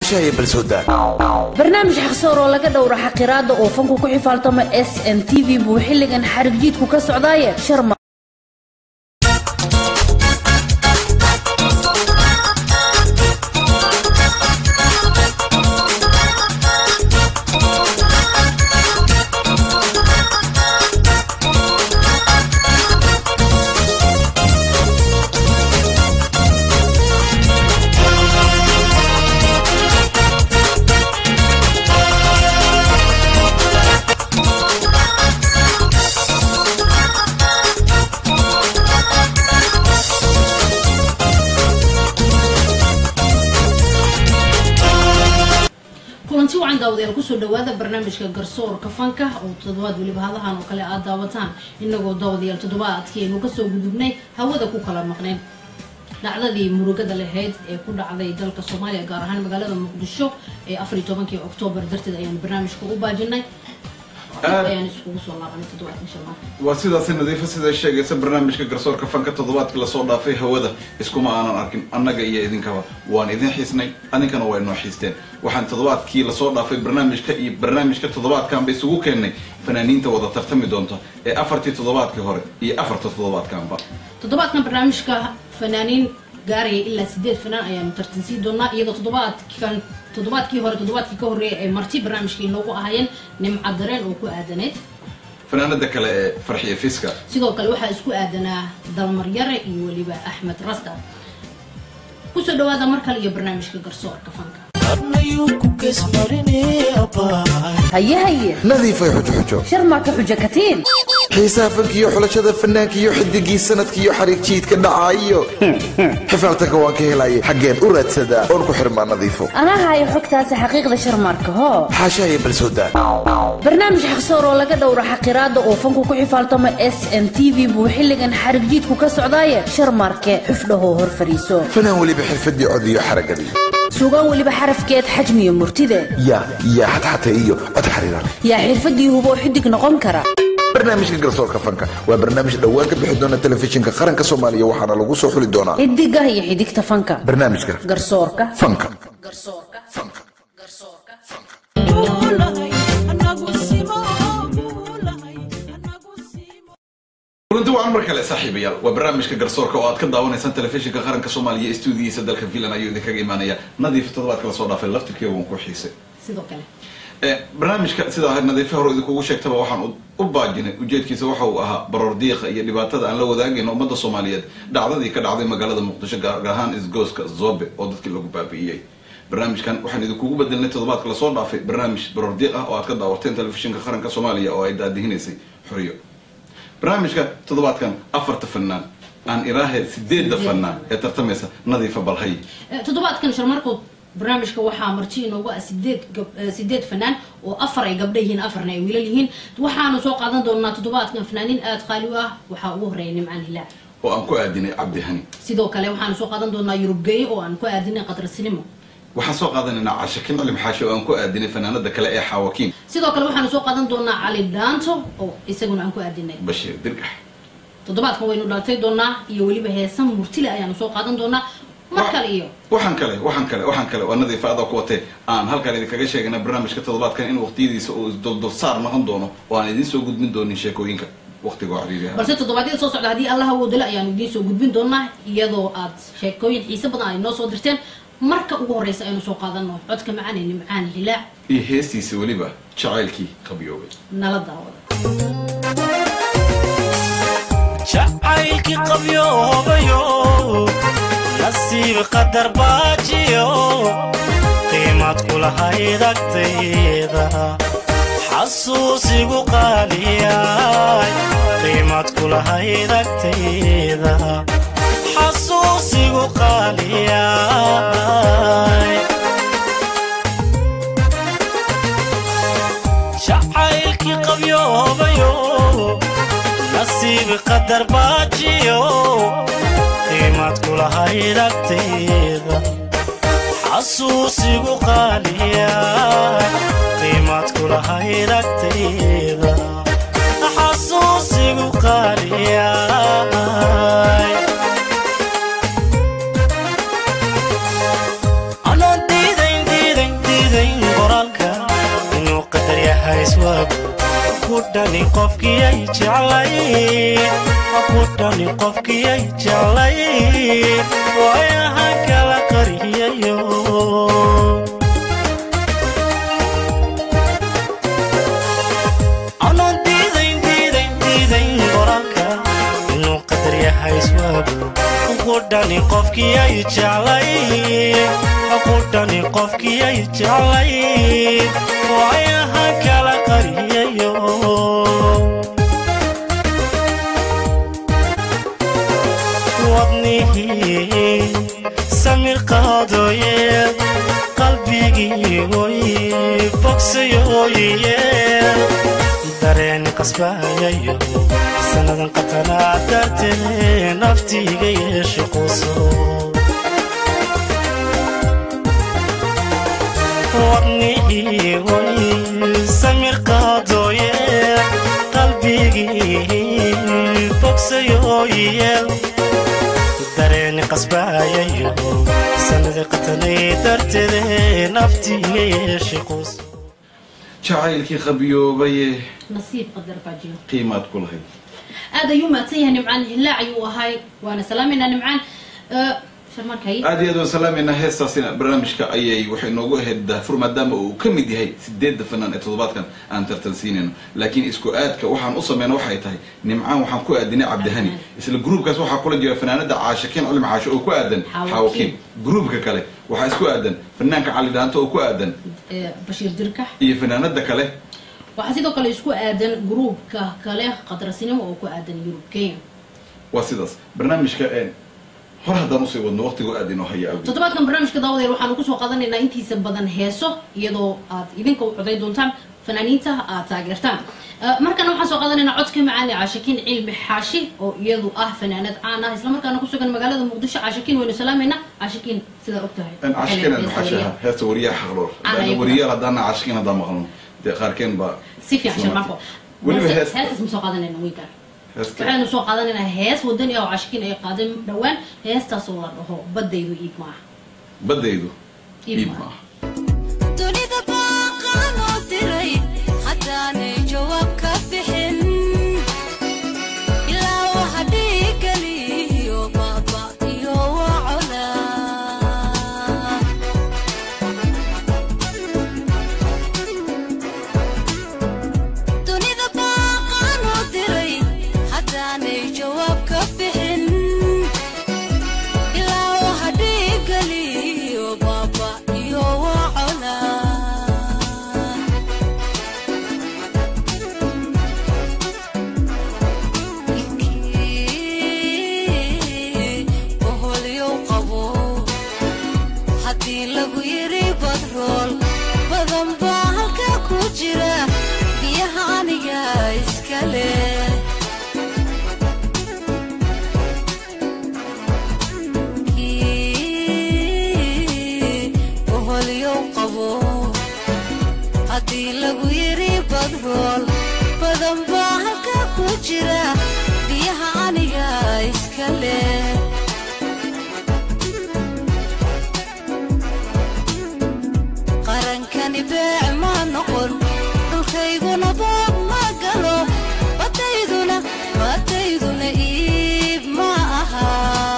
barnaamij xaqsoor oo laga dhowro xaqiraada oo fanku ku xifaaltamo s n t v buu xilligan xarig jiidku ka socdaaye sharma kulanti wacan daawadayaal kusoo dhawaada barnaamijka garsoorka fanka oo toddobaad weliba hadahan oo kale aad daawataan inagoo daawadayaal toddobaadkeenu kasoo gudubnay hawada ku kala maqneen dhacdadii murugada lahayd ee ku dhacday dalka soomaaliya gaar ahaan magaalada muqdisho ee afar iyo tobankii oktoobar darteed ayaanu barnaamijka u baajinay ayaan iskugu soo laabanay toddobaadkan shalmaan waa sidaasi nadiifa siday sheegaysa barnaamijka garsoorka fanka toddobaadkii lasoo dhaafay hawada iskuma aanan arkin annaga iyo idinkaba waan idin xiisnay adinkana waa inoo xiisteen waxaan toddobaadkii lasoo dhaafay barnaamijka iyo barnaamijka toddobaadkanba isugu keennay fanaaniinta wada tartami doonta ee afartii toddobaadkii hore iyo afarta toddobaadkanba toddobaadkan barnaamijka fanaaniin gaaraya ilaa sideed fanaan ayaanu tartansiin doonaa iyadoo toddobaadkan toddobaadkii hore toddobaadkii ka horreeya ay marti barnaamijka inoogu ahayeen nimca dareen oo ku aadaneyd fanaanada kale ee farxiya fiska sidoo kale waxaa isku aadanaa dalmaryare iyo weliba axmed rasta kusoo dhawaada mar kale iyo barnaamijka garsoorka fanka haye haye nadiifay xujoxujo sharmaaka xujo katiin xiisaha fankiiyo xulashada fanaanka iyo xidigii sanadka iyo xariig jiidka dhacaayo xifaaltanka waan ka helaya xaggeen u raadsadaa oon ku xirmaa nadiifo anaa haayo xogtaasi xaqiiqda sharmaarka hoo xaashahaya balsoodaa barnaamij xaqsoor oo laga dhowro xaqiraada oo fanku ku xifaaltamo s n t v buu xilligan xarig jiidku ka socdaaye sharmaarke xufdhahoo hor fadhiiso fanaan weliba xirfadii cod iyo xaragadii sugaan weliba xarafkeed xajmiyo murtide yaa yaa xatxata iyo cod xariiran yaa xirfadii huboo xidig noqon kara barnaamijka garsoorka fanka waa barnaamij dhowaan ka bixi doona telefishinka qaranka soomaaliya waxaana lagu soo xuli doonaa xidiga iyo xidigta fanka barnaamijka garsoorka fanka garsoorka fanka garsoorka kulanti waan mar kale saaxiibayaal waa barnaamijka garsoorka oo aad ka daawanaysaan telefishinka qaranka soomaaliya stuudiyiisa dalka finland ayuu idinkaga imaanaya nadiif toddobaadka lasoo dhaafay laftirkeeda waan ku xiisay sidoo kale Eh, barnaamijka sidaa nadiife hore idinkugu sheegtaba waxaan u- u baajinay ujeedkiisa waxa uu ahaa baroor diiqa iyo dhibaatada aan la wadaagayno ummadda soomaaliyeed dhacdadii ka dhacday magaalada muqdisho gaar ahaan isgooska zobe oo dadkii lagu baabi'iyey barnaamijkan waxaan idinkugu bedelnay toddobaadka lasoo dhaafay barnaamij baroor diiq ah oo aad ka daawateen telefishinka qaranka soomaaliya oo ay daadihinaysay xoriyo barnaamijka toddobaadkan afarta fanaan aan iraahe sideedda fanaan ee tartamaysa nadiifa balhay Eh, toddobaadkan sharmarkood barnaamijka waxaa marti inoogu ah sideed gab- eh, sideed fanaan oo afar ay gabdha yihiin afarna ay wiilal yihiin waxaanu soo qaadan doonaa toddobaadkan fanaaniin aada qaali u ah waxaa ugu horeeya nimcaan hilaac oo aan ku aadinay cabdi hani sidoo kale waxaanu soo qaadan doonaa yurubgeeye oo aan ku aadinay qadrasinimo waxaan soo qaadanaynaa cashakin cilim xaashe oo aan ku aadinay fanaanada kale ee xaawakiin sidoo kale waxaanu soo qaadan doonaa cali dhaanto oo isaguna aan ku aadinay bashiir dirgax toddobaadkan waynu dhalatay doonaa iyo weliba heesan murtile ayaanu soo qaadan doonaa mar kale iyo waxaan kale waxaan kale waxaan kale waa nadiifa adaa ku watee aan halkaan idinkaga sheegana barnaamijka toddobaadkan in waqtiyadiisa uu isduldulsaar noqon doono oo aan idiin soo gudbin doonin sheekooyinka waqtiga oo cariiri ah balse toddobaadyada soo socda haddii allah awoodale ayaanu idiin soo gudbin doonaa iyadoo aad sheekooyin xiise badan ay noo soo dirteen marka ugu horeysa aynu soo qaadano codka macaan ee nimcaan hilaac iyo heestiisa weliba jacaylkii qabyoobay nala daawada jacaylkii qabyoobayo nasiib qadar baajiyo qiimad kulahayd agtayda xasuusigu qaaliyay qiimad kulahayd agtayda xasuusigu qaaliyay jacaylkii qabyoobayo nasiib qadar baajiyo qiimad kulahayd agtayda xasuusigu qaaliya qiimad kulahayd agtayda xasuusigu qaaliya anaan diidayn diidayn iswaagu ku dhani qofkiyay jeclay ku dhani qofkiyay jeclay waayahan kala qariyayo anaan diidayn diidayn diidayn qoraalka inuu qadar yahay iswaagu ku dhani qofkiyay jeclay ku dhani qofkiyay jeclay waayahan kala qariyayo wadnihii samir qaadooye qalbigii oy bogsayooye dareen qasbayayo sannadan qatanaa dartee naftiiga yeesho quso wadnihii oy samir qaadooye qalbigii bogsayooye dareeni qasbayayo sanadi qatanay darteede naftiiga yeeshe quus jacaylkii qabiyoobaye nasiib qadar baa jiro qiimaad ku lahayd aad ayuu mahadsan yahay nimcaan hilaac ayuu ahay waana salaamayna nimcaan sharmarkay aad iyo aad waan salaamayna heestaasina barnaamijka ayay waxay noogu ahayd daafur maadaama uu ka mid yahay sideedda fanaan ee toddobaadkan aan tartansiinayno laakiin isku aadka waxaan u sameyna waxay tahay nimcaan waxaan ku aadinay cabdihani isla gruubkaas waxaa kula jira fanaanada caashakiin cilmi caasho oo ku aadan Xaawo xaawakiin gruubka kale waxaa isku aadan fanaanka cali dhaanto oo ku aadan bashiir dirkax iyo fanaanada kale waxaa sidoo kale isku aadan gruubka kale qadrasinimo oo ku aadan yurub kenya waa sidaas barnaamijka een, hor haddaan usii wadno waqtigu aad inoo haya awgeed toddobaadkan barnaamijka daawadeer waxaanu kusoo qaadanaynaa intiisa badan heeso iyadoo aad idinka u coday doontaan fanaaniinta aad taageertaan Eh, markana waxaan soo qaadanaynaa codka macaani caashakiin cilmi xaashi oo iyadu ah fanaanad caan ah islamarkaana ku sugan magaalada muqdisho caashakiin waynu salaamayna caashakiin sidaa og tahay een, caashikeen aan maxashaha heesta wariyaha xaqloor Aan ayagu. wariyaal haddaana caashikiin haddaan maqlno dee qaarkeen baa si fiican sharmarko weliba Hees- heesta heestaas ma soo qaadanayna wiilkaan heesta waxaynu soo qaadanaynaa hees wadani ah oo caashakiin ay qaadeen dhowaan heestaas oo la dhaho badaydu iib maaha badaydu Iib iib maaha. maaha dunida baaqaa loo diray haddaanay jawaab ka bixin ilaa waxa dhiigaliyo baaba iyo wacola dunida baaqaa loo diray haddaanay jawaab ka bixin ilaa waxa dhiigaliyo baaba iyo wacola oholyow qabo haddii lagu yiri badrool badan baa halka ku jira biyaha aniga iska leh oholyow qabo haddii lagu yiri badrool badan baa halka ku jira biyaha aniga iska leh qarankani beec ma noqon dhulkayguna boob ma galo badayduna badayduna iib ma aha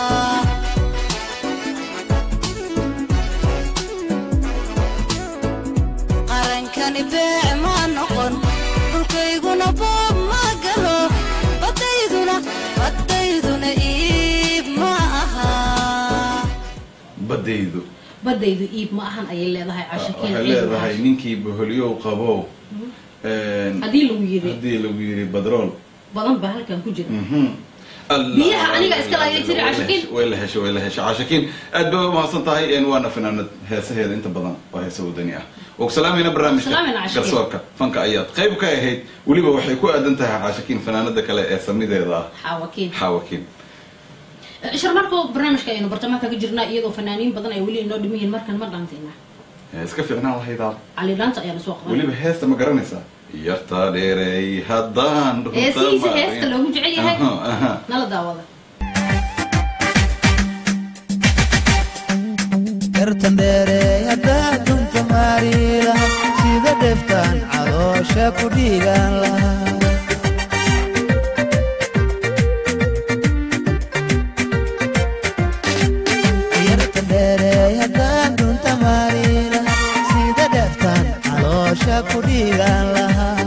qarankani beec ma noqon dhulkayguna boob ma galo badayduna badayduna iib ma aha badaydu badaydu iib ma ahan ayay leedahay caashakiin waxay cilmi leedahay xaashi. ninkii boholyow qabow een, haddii lagu yiri haddii lagu yiri badrool badan baa halkan ku jira Mhm. Allah. Biyaha aniga iska laayay tiri Caashakiin. way la heshay way la heshay caashakiin aad bay umahadsan tahay een, waana fanaanad heesaheeda inta badan waa heesa wadani ah og salaamayna barnaamijka Salaamayna Caashakiin. garsoorka fanka ayaad qayb ka ahayd weliba waxay ku aadan tahay caashakiin fanaanada kale ee samideeda ah xaawakiin xaawakiin sharmarko barnaamijka aynu bartamaha kaga jirnaa iyadoo fanaaniin badan ay weli inoo dhiman yihiin markan ma dhaantayna Ee, iska fiicnaan lahaydaa cali dhaanta ayaana soo qaban weliba heesta ma garanaysaa yartaa dheerey haddaan runta heesihiisa marin. heesta loogu jecel yahay Aha, aha. nala daawada yartan dheere haddaa dunta maariila sida dheftaan caloosha caloosha ku dhiigaan lahaa yarta dheereey haddaan dhunta maariila sida dheeftaan caloosha ku dhiigaan lahaa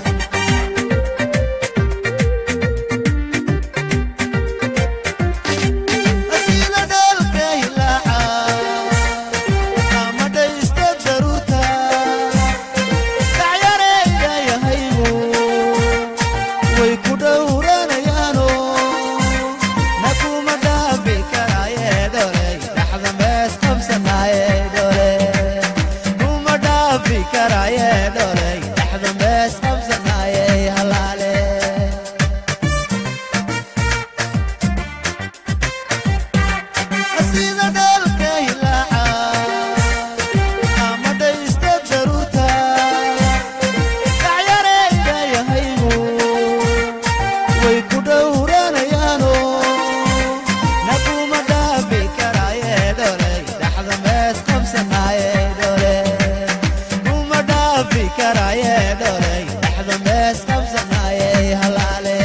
sida dheelka hilaaca ama dhaysta daruurta dhacyareeyda yahaygu way ku dhowranayaano na kuma dhaafi karaaye dholey dhaxda mees qabsanaaye dhole kuma dhaafi karaaye dholey dhaxda mees qabsanaaye halaale sida dheelka hilaaca ama dhaysta daruurta dhacyareeyda yahaygu way ku dhowranayaano na kuma dhaafi karaaye dholey dhaxda mees qabsanaaye dhole kuma dhaafi karaaye dholey dhaxda mees qabsanaaye halaale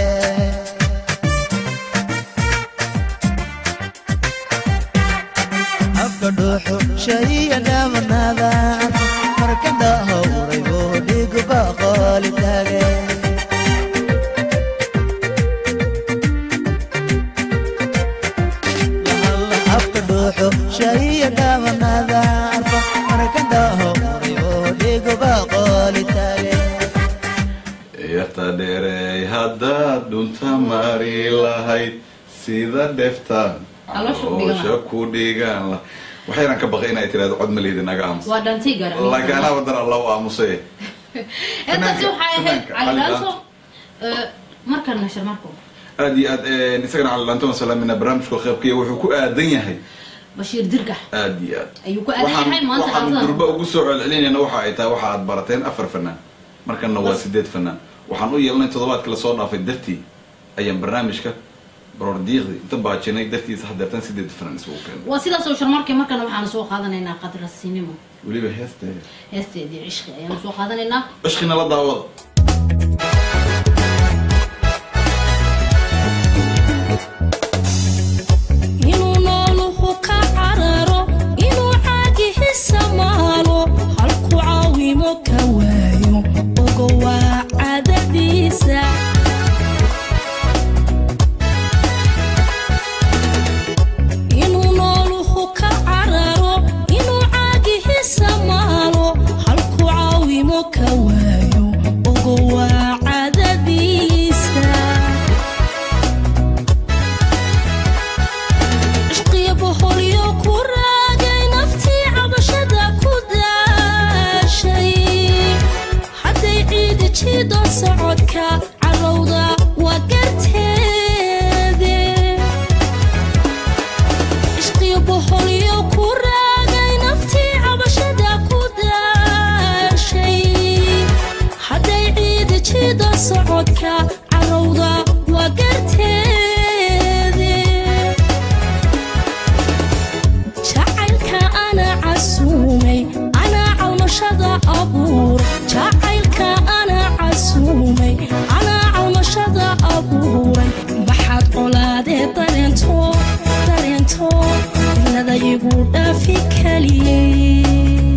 afka dhuuxu shayiya dhaamanaada markanda howray buu dhigba qooli taage afka dhuuxu shayiya dhaamanaada markanda howray buu dhigba qooli taage yarta dheereey haddaad dhunta mari lahayd sida dheftaan Caloosha ku dhigan caloosha ku dhigan lah waxaynan ka baqay inay tirahdo cod malihdi naga aamus waa dhantay gaar laakiin anaa wadan alla u aamusay intaasi waxay ahayd fanaanka cali Cali laanto markana sharmarko aad iyo aad isagana calilaantoon salaamina barnaamijku qaybkaya wuxuu ku aadan yahay bashiir dirgax aad iyo aad ayuu ku aadan yahay waxaan maanta waxaan xafladan. durba ugu soo celcelinayna waxa ay tahay waxa aad barateen afar fanaan markana waa sideed fanaan waxaan u yeelanay toddobaadka lasoo dhaafay dartii ayaan barnaamijka baroordiiqdi inta baajinay dartiisa hadeertan sideed fanaan isugu keenay waa sidaas oo sharmarkii markana waxaanu soo qaadanaynaa qadrasinimo weliba heesteeda heesteedii cishqi ayaanu soo qaadanaynaa cishqina la daawada inuu nooluhu ka cararo inuu caagihisa maalo halku caawimo ka waayo ogo waa cadadiisa inuu nooluhu ka cararo inuu caagihisa maalo halku caawimo ka waayo ogo waa cadadiisa cishqiya boholyo ku raagay naftii cabashada ku daashay hadday ciidi jiido socodka carowda waa garteede cishqiya boholyo ku raagay naftii cabashada ku daashay hadday ciidi jiido socodka carowda waa garteede jacaylka ana casuumay anaa calmashada abuur jacaylka ana casuumay anaa calmashada abuuray maxaad colaadee dareento dareento ilada igu dhaafi kaliyey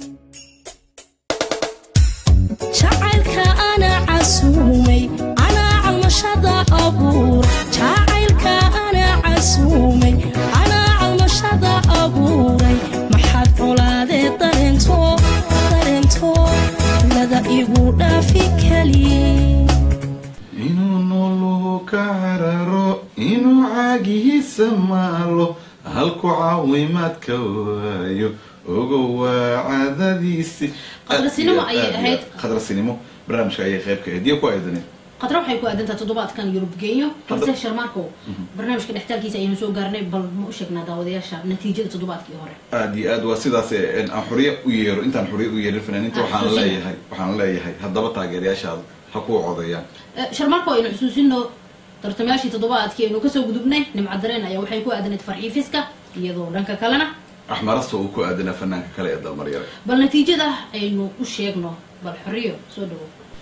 jacaylka ana casuumay anaa calmashada abuur jacaylka ana casuumay anaa calmashada abuuray maxaad colaadee dareento dareento ilada igu dhaafi kaliyey inuu nooluhu ka cararo inuu caagihiisa maalo halku caawimaadka waayo ogo waa cadadiisi Qadrasinimo ayay ahayd. qadrasinimo barnaamijka ayay qayb ka ahayd iyo ku aadaneed qadra waxay ku aadantaa toddobaadkan yurub geeyo balse sharmaarko barnaamijka dhextaalkiisa ayaynu soo gaarnay bal ma u sheegnaa daawadayaasha natiijada toddobaadkii hore aad iyo aad waa sidaas ee, aan xuriye u yeero intaan xuriye u yeerin fanaaniinta Ah, waxaan xusuusin. leeyahay waxaan leeyahay haddaba taageerayaashaada ha kuu codeeyaan Eh, sharmaarko aynu xusuusino tartamayaashii toddobaadkii aynu kasoo gudubnay nimca dareen ayaa waxay ku aadanayd farxiifiska iyadoo dhanka kalena axmarasta uu ku aadanaa fanaanka kale ee dalmaryare bal natiijada aynu u sheegno bal xoriyo soo dhawo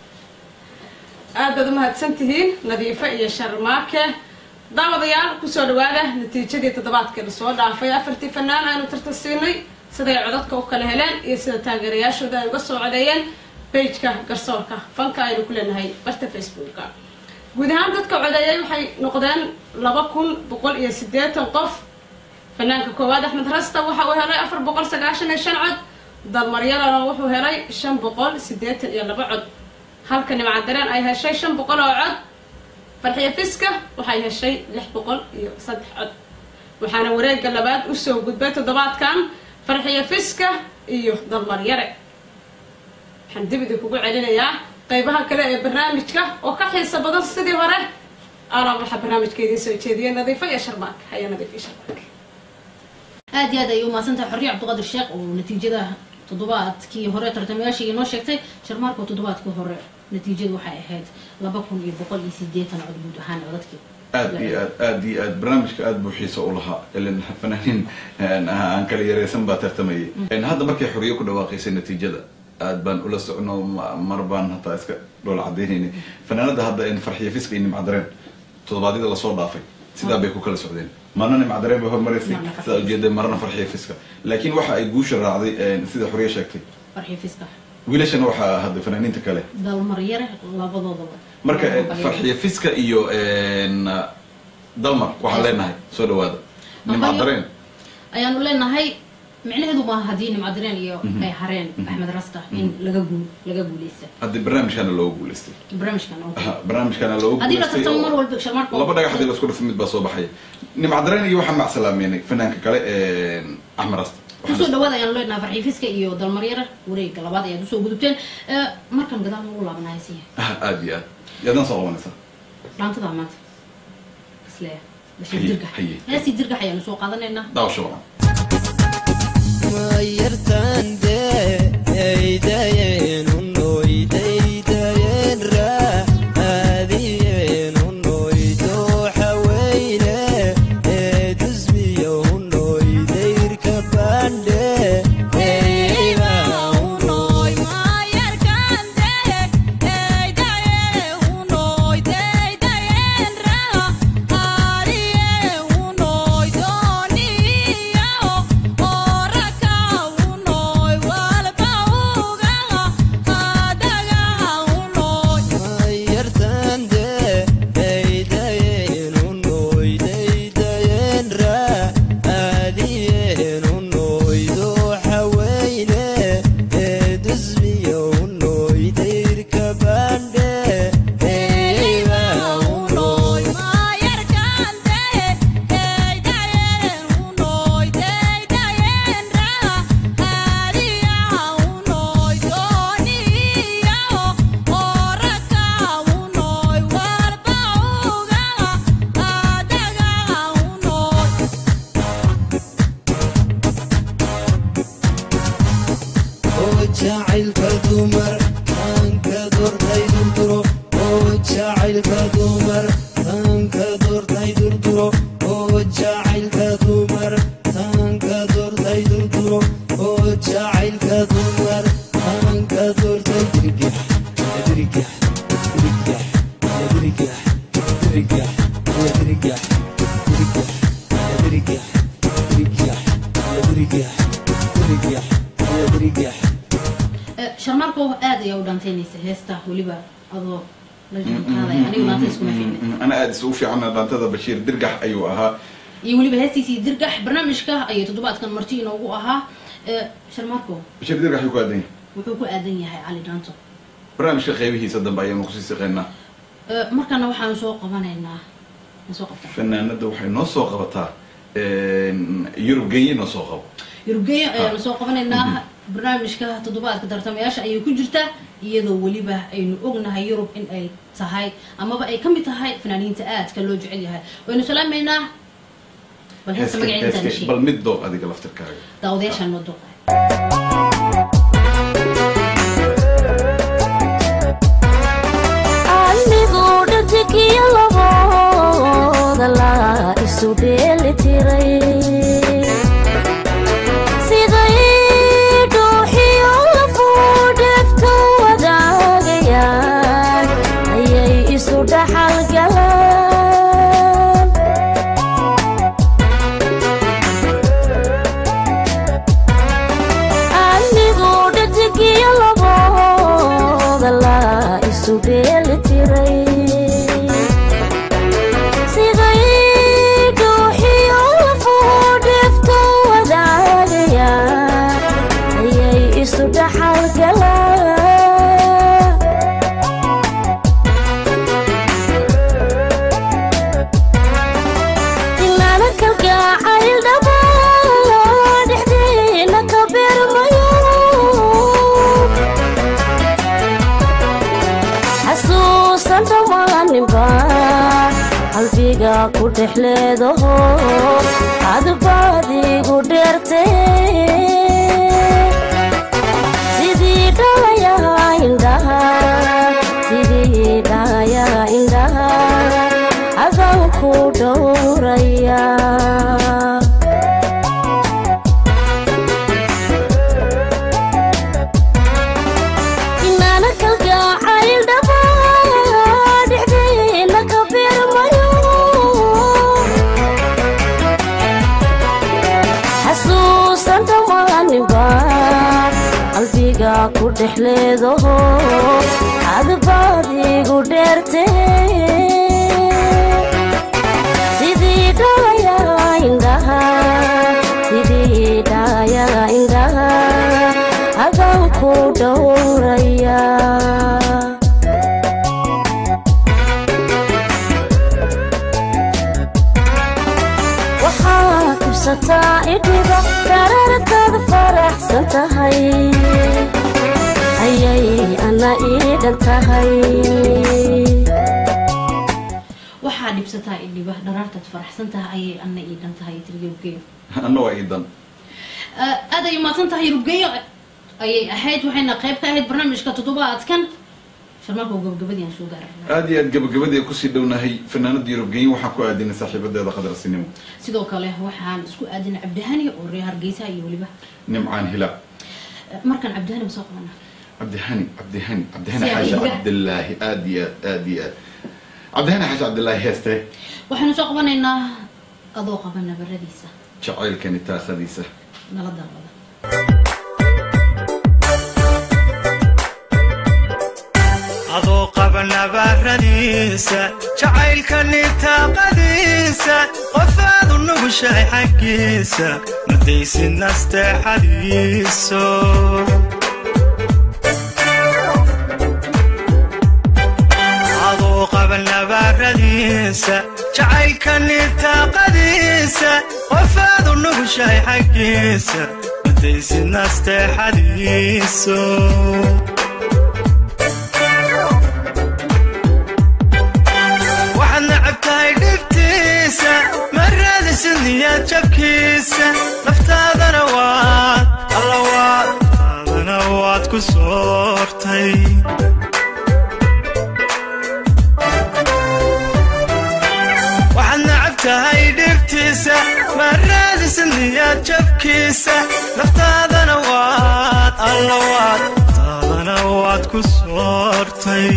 aad baad u mahadsan tihiin nadiifo iyo sharmaake daawadayaal kusoo dhawaada natiijadii toddobaadkii lasoo dhaafay afartii fanaan aanu tartan siinay siday codadka u kala heleen iyo sida taageerayaashooda ay uga soo codeeyeen bejka garsoorka fanka aynu ku leenahay barta facebooka guud ahaan dadka codeeyay waxay noqdeen laba kun boqol iyo siddeetan qof fanaanka koowaad axmed rasta waxa uu helay afar boqol sagaashan iyo shan cod dalmaryalana wuxuu helay shan boqol siddeetan iyo laba cod halka nimca dareen ay heshay shan boqol oo cod farxiyo fiska waxay heshay lix boqol iyo saddex cod waxaana wareega labaad usoo gudbay toddobaadkan farxiyo fiska iyo dalmaryare waxaan dib idinkugu celinayaa qeybaha kale ee barnaamijka oo ka xiisa badan sidii hore alaa waxaa barnaamijka idiin soo jeediyay nadiifo iyo sharmaak haya nadiif iyo sharmaak aad iyo aad ayay umahadsantahay xorriye cabdiqaadir sheekh oo natiijada toddobaadkii hore tartamayaashii inoo sheegtay sharmaarka toddobaadkii hore natiijadu waxay ahayd laba kun iyo boqol iyo sideetan cod guud ahaan codadkii aad iyo aad aad iyo aad barnaamijka aad buu xiisa u lahaa ilan fanaaniin aan kala yareysan baa tartamayay hadda markay xoriye ku dhawaaqaysay natiijada aad baan ula socno ma- mar baan hataa iska dhoola cadaynaynay fanaanada hadda in farxiyo fiska iyo nimcadareen toddobaadyada lasoo dhaafay sidaa bay ku kala socdeen marna nimcadareen bay hormaraysay Marna Farxiyo sidaa ujeeda marna farxiyo fiska laakiin waxa ay guusha raacday sida xoriye sheegtay farxiyo fiska wiilashana waxaa hadda fanaaniinta kale dalmaryare labadoodaba marka Waa balyo. farxiyo fiska iyo dalmar waxaan leenahay soo dhawaada nimcadareen ayaanu leenahay micnaheedu maaha haddii nimcadireen iyo ay hareen axmed rasta in laga guul laga guuleysta haddii barnaamijkana loogu guuleystay barnaamijkan oo Aha, barnaamijkana loogu haddii la guuleystay tartamo oo- mar walba sharmaarka laba dhagax hadii lasku dhufo mid baa soo baxaya nimcadareen iyo waxaan macsalaameynay fanaanka kale axmed rasta kusoo dhawaad ayaanu leenahay farxiyo fiska iyo dalmaryare wareega labaad ayaad usoo gudubteen Eh, markan gadaal ugu laabanaya siya Ah, aad iyo aad yaadaan soo qabanaysaa dhaantada maanta isleeya bashir Haye, dirgax haye. heestii dirgax ayaanu soo qaadanaynaa daawasho wacan jacaylka dumar tanka doortay durduro oo jacaylka dumar tanka doortay durduro oo jacaylka dumar tanka doortay durduro oo jacaylka dumar tanka doortay dirgax dirgax dirgax dirgax dirgax dirgax dirgax dirgax dirgax dirgax dirgax dirgax Eh, sharmaarka aad ayaa u dhaanteynaysa heesta weliba adoo la jaanqaaday anigu dhaanta iskuma fiicna ana aad isugu fiicana dhaantada bashiir dirgax ayuu ahaa iyo weliba heestiisii dirgax barnaamijka ayay toddobaadkan marti inoogu ahaa Eh, sharmaarko bashiir dirgax ayuu ku aadan yahay wuxuu ku aadan yahay cali dhaanto barnaamijka qeybihiisa dambe ayaanu kusii siqeynaa Eh, markana waxaanu soo qabanaynaa ma soo qabtaa fanaanada waxay noo soo qabataa yurub genye noo soo qabo yurubgeeyo ayaanu soo qabanaynaa barnaamijka toddobaadka tartamayaasha ayay ku jirtaa iyadoo weliba aynu ognahay yurub in ay tahay amaba ay ka mid tahay fanaaniinta aadka loo jecel yahay waynu salaamaynaa bal heesta Heeska- magaceeda heeska- sheeg bal mid dooq adiga laftirkaaga daawadayaashaan noo dooqay anigoo dhatigiyo labooda la isu dheeli tiray siday dhuuxiyo lafuu dheftu wadaagayaan ayay dhaxalgala inaana kalgacayl dhaba dhexdeena ka beermayo xasuusan dhammaaninba qalbiga ku dhex leedaho adbaadigu dheerte sidii dhalayaha indhaha sidii dhalayaha indhaha adaan ku dhowraya inaana kalgacayl dhaba dhexdeena ka beermayo xasuusan dhammaaninba qalbiga ku dhex leedaho adbaadigu dheerte sidii dhalayaha indhaha sidii dhalayaha indhaha adaan ku dhowraya waxaa kibsataa idhiba darartaada faraxsan tahay ayay ana iidhan tahay waxaa dhibsataa idhiba dharaartaad faraxsan tahay ayay ana ii dhan tahay tiriyowgeyo anna waa iidan aad ay umaasan tahay rugeyo ayay ahayd waxayna qayb ka ahayd barnaamijka toddobaadkan sharmarka oo gabagabadii aan soo gaaray aad iyo aad gabagabadii kusii dhownahay fanaanada yurubgeyin waxaan ku aadinay saaxiibadeeda qadarsinimo sidoo kale waxaan isku aadinay cabdihani oo reer hargeysa iyo weliba nimcaan hilaa markaan cabdihani ma soo qabana cabdihani cabdihani cabdihani Si xaashi adiga. cabdilaahi aad iyo aad aad iyo aad cabdihani xaashi cabdilaahi heeste waxaynu soo qabanaynaa adoo qaba nabaradiisa jacaylkani taakadiisa nala dalbada adoo qaba nabaaradiisa jacaylkani taaqadiisa qofaadu nugushahay xaggiisa madaysid nasteexadiiso adoo qaba nabaaradiisa jacaylkani taaqadiisa qofaadu nugushahay xaggiisa madaysid nasteexadiiso waxaad necab tahay dhibtiisa ma raadisid niyaad jabkiisa naftaadana waad alla waad taadana waad ku soortay waxaad necab tahay dhibtiisa ma raadisid niyaad jabkiisa naftaadana waad alla waad taadana waad ku soortay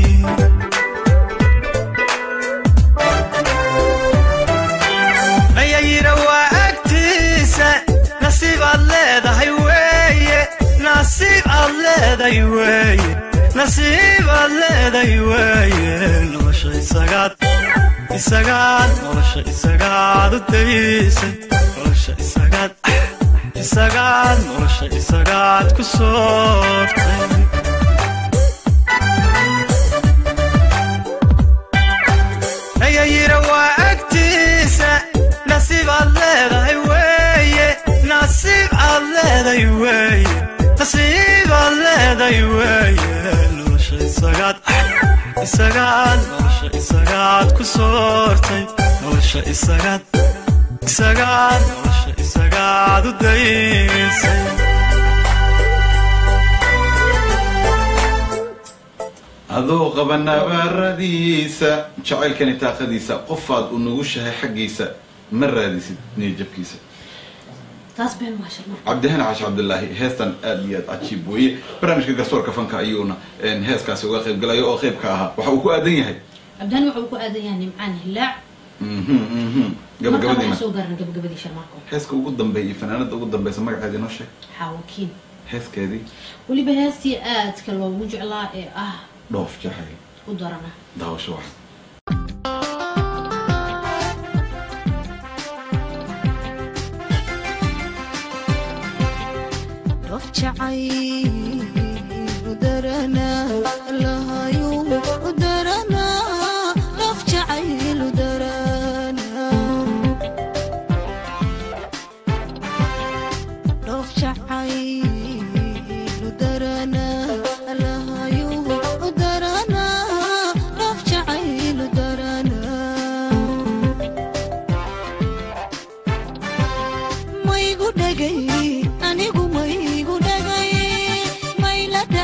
ayayira waa agtiisa nasiib aad leedahay weeye nasiib aad leedahay weeye nasiib aad leedahay weeye nolosha isagaad isagaad nolosha isagaad u daysay nolosha isagaad isagaad nolosha isagaad ku soortay ayayira waa agtiisa nasiib aad leedahay weeye nasiib aad leedahay weeye nasiib aad leedahay weeye nolosha isagaad isagaad nolosha isagaad ku soortay nolosha isagaad isagaad nolosha isagaad u daysay adoo qaba nabaaradiisa jacaylkani taaqadiisa qofaad u nugushahay xaggiisa ma raadisid niyajabkiisa taas been waa sharmar cabdihani xaashi cabdilaahi heestan aad iyo aad cajiib weeye barnaamijka garsoorka fanka ayuuna een, heeskaasi uga qayb galayo oo qaybka ahaa waxa uu ku aadan yahay cabdihani wuxuu ku aadan yahay nimcaan hilaac Mhm, mhm. markaan gabagabadiina waxaan soo gaaran gabagabadii sharmarka heeska ugu dambeeya iyo fanaanada ugu dambeysa magaceeda inoo sheeg xaawakiin heeskeedii weliba heestii aadka loogu jeclaa ee ah dhoof jacayl u darana daawasho wax dhoof jacayl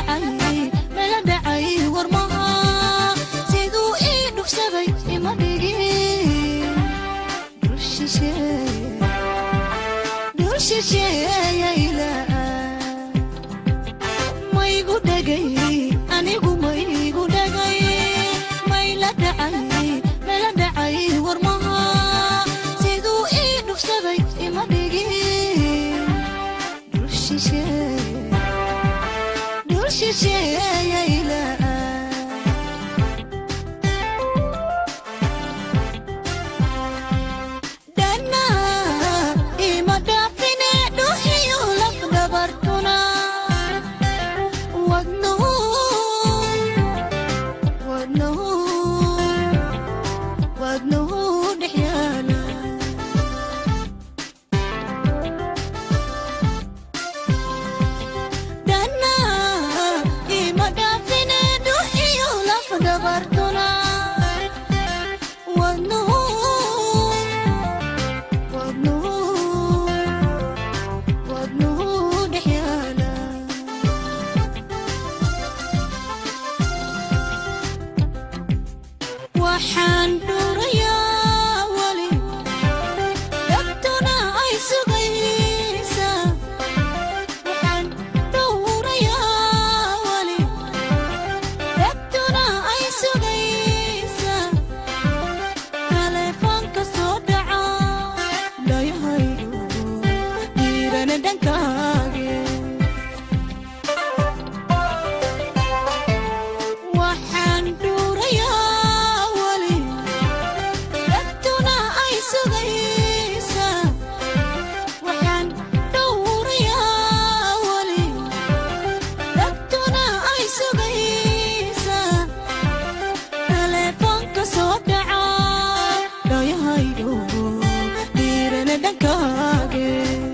dhacay mala dhacay warmaha siduu ii dhufsaday ima dhigin dhul shisheeye dhul shisheeyayla maygu dhagay anigu maygu dhagay mayla dhacay mala dhacay warmaha siduu ii dhufsaday ima dhigin dhul shisheeye dhul shisheeyayla dhana ima dhaafine dhuhiyo laf dhabartuna wadnuhu wadnuhu wadnuhu dhex yaala dhana ima dhaafine dhuhiyo laf dhabartuna wadnuhu wadnuhu wadnuhu dhex yaala waxaan dhuurayaa weli dhabtuna ay sugaysaa waxaan dhuurayaa weli dhabtuna ay sugaysaa taleefoonka soo dhaca dhayahaygu dhiirana dhankaage waxaan dhuurayaa weli dhabtuna ay sugaysaa waxaan dhuurayaa weli dhabtuna ay sugaysaa taleefoonka soo dhaca dhayahaygu dhiirana dhankaage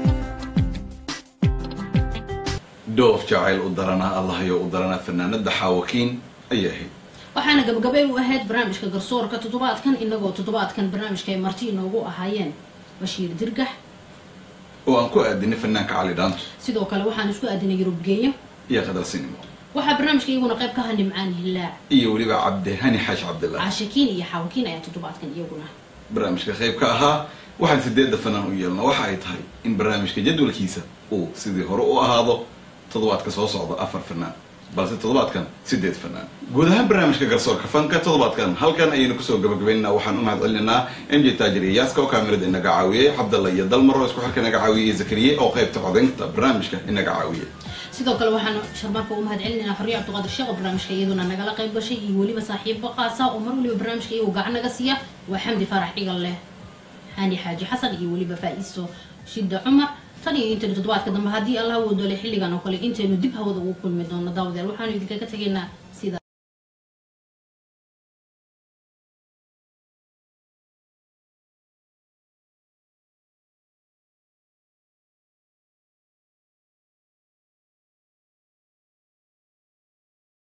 dhoof jacayl u daranaa allahayo u daranaa fanaanada xaawakiin ayay ahayd waxaana gabagabay u ahayd barnaamijka garsoorka toddobaadkan inagoo toddobaadkan barnaamijka ay marti inoogu ahaayeen bashiir dirgax oo aan ku aadinay fanaanka cali dhaanto sidoo kale waxaan isku aadinay yurub geeyo iyo qadar sinimo waxaa barnaamijka iyaguna qayb ka ha nimcaan hilaac iyo weliba cabdihani xaash cabdillah caashakiin iyo xaawakiin ayaa toddobaadkan iyaguna barnaamijka qayb ka ahaa waxaan sideedda fanaan u yeelna waxa ay tahay in barnaamijka jadwalkiisa uu sidii hore u ahaado toddobaadka soo socda afar fanaan balse toddobaadkan sideed fanaan guud ahaan barnaamijka garsoorka fanka toddobaadkan halkan ayaynu kusoo gabagabaynaa waxaan u mahad celinaynaa m j taajir iyo yaaska oo kaamirada inaga caawiyey cabdalla iyo dalmar oo isku xilka inaga caawiyey iyo zakariye oo qaybta codaynta barnaamijka inaga caawiyey sidoo kale waxaan sharmaarka u mahad celinaynaa xorriye cabdiqaadir sheekh oo barnaamijka iyaduna nagala qayb gashay iyo weliba saaxiibo qaasa oo mar waliba barnaamijka iyagu gacan naga siiya waa xamdi faarax dhigal leh xaani xaaji xasan iyo weliba faa'iiso shida cumar tan iyo intaynu toddobaadka dambe haddii allah woodole xilligan oo kale intaynu dib hawada ugu kulmi doono daawadayaal waxaanu idinkaga tegaynaa sida